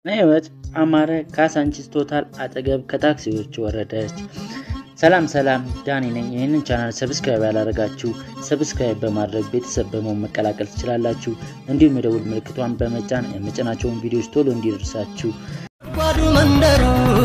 ህይወት አማረ ካሳንቺስ ቶታል አጠገብ ከታክሲዎች ወረደች። ሰላም ሰላም፣ ዳኒ ነኝ። ይህንን ቻናል ሰብስክራይብ ያላደረጋችሁ ሰብስክራይብ በማድረግ ቤተሰብ በመሆን መቀላቀል ትችላላችሁ። እንዲሁም የደውል ምልክቷን በመጫን የመጭናቸውን ቪዲዮዎች ቶሎ እንዲደርሳችሁ። ጓዱ መንደሩ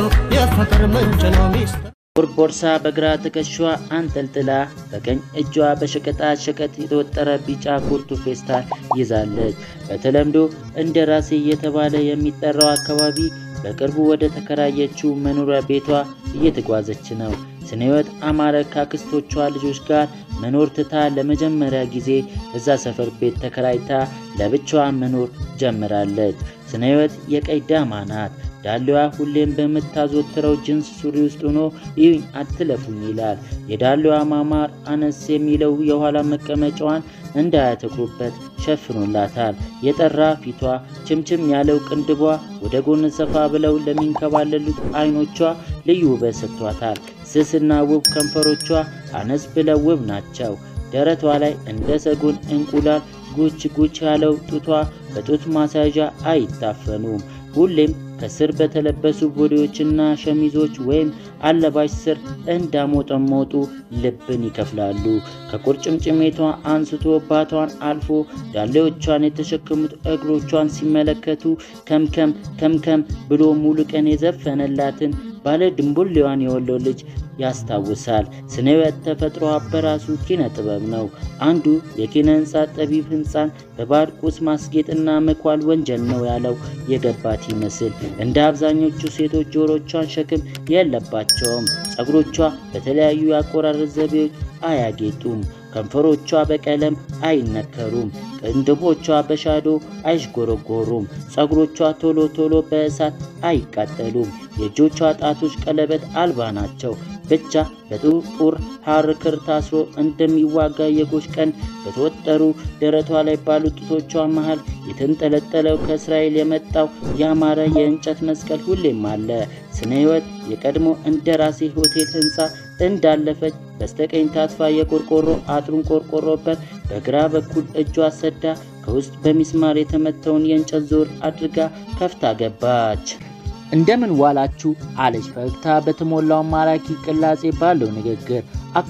የፍቅር ምንጭ ነው ሚስጥር ጥቁር ቦርሳ በግራ ትከሻዋ አንጠልጥላ በቀኝ እጇ በሸቀጣ ሸቀጥ የተወጠረ ቢጫ ኩርቱ ፌስታል ይዛለች። በተለምዶ እንደ ራሴ እየተባለ የሚጠራው አካባቢ በቅርቡ ወደ ተከራየችው መኖሪያ ቤቷ እየተጓዘች ነው። ስነህይወት አማረ ካክስቶቿ ልጆች ጋር መኖር ትታ ለመጀመሪያ ጊዜ እዛ ሰፈር ቤት ተከራይታ ለብቻዋ መኖር ጀምራለች። ስነህይወት የቀይ ዳማ ናት። ዳሌዋ ሁሌም በምታዘወትረው ጅንስ ሱሪ ውስጥ ሆኖ ይህኝ አትለፉኝ ይላል። የዳሌዋ ማማር አነስ የሚለው የኋላ መቀመጫዋን እንዳያተኩሩበት ሸፍኖላታል። የጠራ ፊቷ፣ ችምችም ያለው ቅንድቧ፣ ወደ ጎን ሰፋ ብለው ለሚንከባለሉት አይኖቿ ልዩ ውበት ሰጥቷታል። ስስና ውብ ከንፈሮቿ አነስ ብለው ውብ ናቸው። ደረቷ ላይ እንደ ሰጎን እንቁላል ጉች ጉች ያለው ጡቷ በጡት ማሳዣ አይታፈኑም። ሁሌም ከስር በተለበሱ ቦዲዎችና ሸሚዞች ወይም አለባሽ ስር እንዳሞጠሞጡ ልብን ይከፍላሉ። ከቁርጭምጭሜቷ አንስቶ ባቷን አልፎ ዳሌዎቿን የተሸከሙት እግሮቿን ሲመለከቱ ከምከም ከምከም ብሎ ሙሉ ቀን የዘፈነላትን ባለ ድንቡሌዋን የወሎ ልጅ ያስታውሳል። ስነህይወት ተፈጥሮ በራሱ ኪነ ጥበብ ነው። አንዱ የኪነ ህንፃ ጠቢብ ህንፃን በባዕድ ቁስ ማስጌጥና መኳል ወንጀል ነው ያለው የገባት ይመስል እንደ አብዛኞቹ ሴቶች ጆሮቿን ሸክም የለባቸውም። ጸጉሮቿ በተለያዩ የአቆራረጥ ዘይቤዎች አያጌጡም። ከንፈሮቿ በቀለም አይነከሩም። ቅንድቦቿ በሻዶ አይሽጎረጎሩም። ጸጉሮቿ ቶሎ ቶሎ በእሳት አይቃጠሉም። የእጆቿ ጣቶች ቀለበት አልባ ናቸው። ብቻ በጥቁር ሐር ክር ታስሮ እንደሚዋጋ የጎሽ ቀንድ በተወጠሩ ደረቷ ላይ ባሉ ጡቶቿ መሃል የተንጠለጠለው ከእስራኤል የመጣው ያማረ የእንጨት መስቀል ሁሌም አለ። ስነህይወት የቀድሞ እንደራሴ ሆቴል ህንፃ እንዳለፈች በስተቀኝ ታጥፋ የቆርቆሮ አጥሩን ቆርቆሮበት በግራ በኩል እጇ ሰዳ ከውስጥ በሚስማር የተመተውን የእንጨት ዞር አድርጋ ከፍታ ገባች። እንደምን ዋላችሁ አለች ፈገግታ በተሞላው ማራኪ ቅላጼ ባለው ንግግር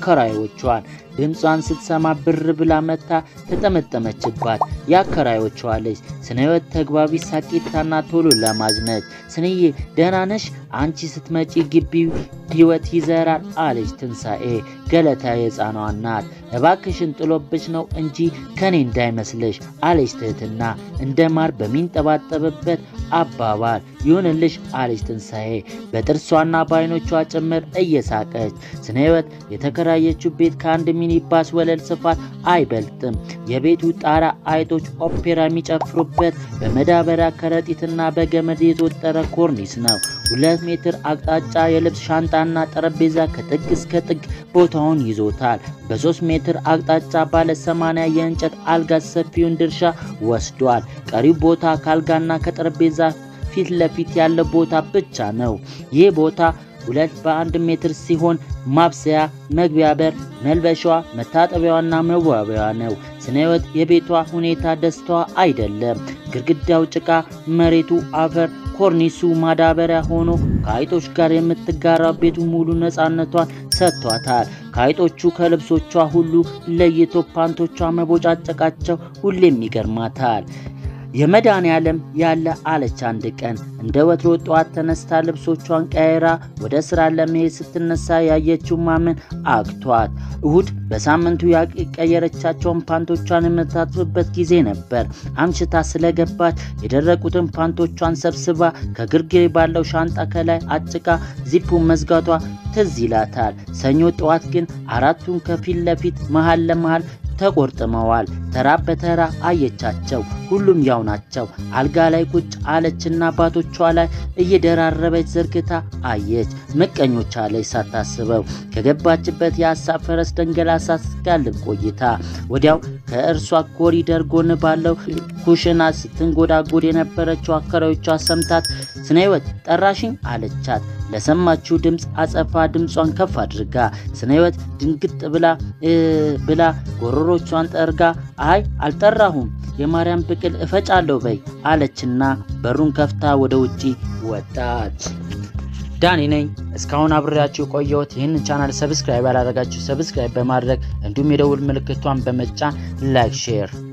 አከራዮቿን ድምጿን ስትሰማ ብር ብላ መታ ተጠመጠመችባት። የአከራዮቿ ልጅ ስነህይወት ተግባቢ ሳቂታና ቶሎ ለማጅ ነች። ስንዬ ደህና ነሽ? አንቺ ስትመጪ ግቢው ህይወት ይዘራል አለች ትንሣኤ ገለታ የሕፃኗ ናት። እባክሽን ጥሎብሽ ነው እንጂ ከኔ እንዳይመስልሽ አለች ትህትና እንደ ማር በሚንጠባጠብበት አባባል ይሁንልሽ አለች ትንሣኤ በጥርሷና በአይኖቿ ጭምር እየሳቀች ስነህይወት የተከራየችው ቤት ከአንድ ሚኒባስ ወለል ስፋት አይበልጥም። የቤቱ ጣራ አይጦች ኦፔራ የሚጨፍሩበት በመዳበሪያ ከረጢትና በገመድ የተወጠረ ኮርኒስ ነው። ሁለት ሜትር አቅጣጫ የልብስ ሻንጣና ጠረጴዛ ከጥግ እስከ ጥግ ቦታውን ይዞታል። በሶስት ሜትር አቅጣጫ ባለ ሰማንያ የእንጨት አልጋ ሰፊውን ድርሻ ወስዷል። ቀሪው ቦታ ከአልጋና ከጠረጴዛ ፊት ለፊት ያለ ቦታ ብቻ ነው። ይህ ቦታ ሁለት በአንድ ሜትር ሲሆን ማብሰያ፣ መግቢያ በር፣ መልበሻዋ፣ መታጠቢያዋና መዋቢያዋ ነው። ስነህይወት የቤቷ ሁኔታ ደስታዋ አይደለም። ግድግዳው ጭቃ፣ መሬቱ አፈር፣ ኮርኒሱ ማዳበሪያ ሆኖ ከአይጦች ጋር የምትጋራው ቤቱ ሙሉ ነፃነቷን ሰጥቷታል። ከአይጦቹ ከልብሶቿ ሁሉ ለይቶ ፓንቶቿ መቦጫጨቃቸው ሁሌም ይገርማታል። የመድኃኔ ዓለም ያለ አለች አንድ ቀን እንደ ወትሮ ጠዋት ተነስታ ልብሶቿን ቀይራ ወደ ስራ ለመሄድ ስትነሳ ያየችው ማመን አቅቷት። እሁድ በሳምንቱ ያቀየረቻቸውን ፓንቶቿን የምታጥብበት ጊዜ ነበር። አምሽታ ስለገባች የደረቁትን ፓንቶቿን ሰብስባ ከግርጌ ባለው ሻንጣ ከላይ አጭቃ ዚፑን መዝጋቷ ትዝ ይላታል። ሰኞ ጠዋት ግን አራቱን ከፊት ለፊት መሃል ለመሃል ተቆርጥመዋል። ተራ በተራ አየቻቸው። ሁሉም ያው ናቸው። አልጋ ላይ ቁጭ አለችና አባቶቿ ላይ እየደራረበች ዘርግታ አየች። ምቀኞች አለች ሳታስበው። ከገባችበት የሀሳብ ፈረስ ደንገላሳ ስትጋልብ ቆይታ ወዲያው ከእርሷ ኮሪደር ጎን ባለው ኩሽና ስትንጎዳጎድ የነበረችው አከራዮቿ ሰምታት ስነህይወት ጠራሽኝ አለቻት። ለሰማችው ድምፅ አጸፋ ድምጿን ከፍ አድርጋ ስነህይወት ድንግጥ ብላ ብላ ጎረሮቿን ጠርጋ አይ አልጠራሁም የማርያም ብቅል እፈጫለሁ በይ አለችና በሩን ከፍታ ወደ ውጪ ወጣች። ዳኒ ነኝ። እስካሁን አብሬያችሁ የቆየሁት። ይህንን ቻናል ሰብስክራይብ ያላደረጋችሁ ሰብስክራይብ በማድረግ እንዲሁም የደውል ምልክቷን በመጫን ላይክ ሼር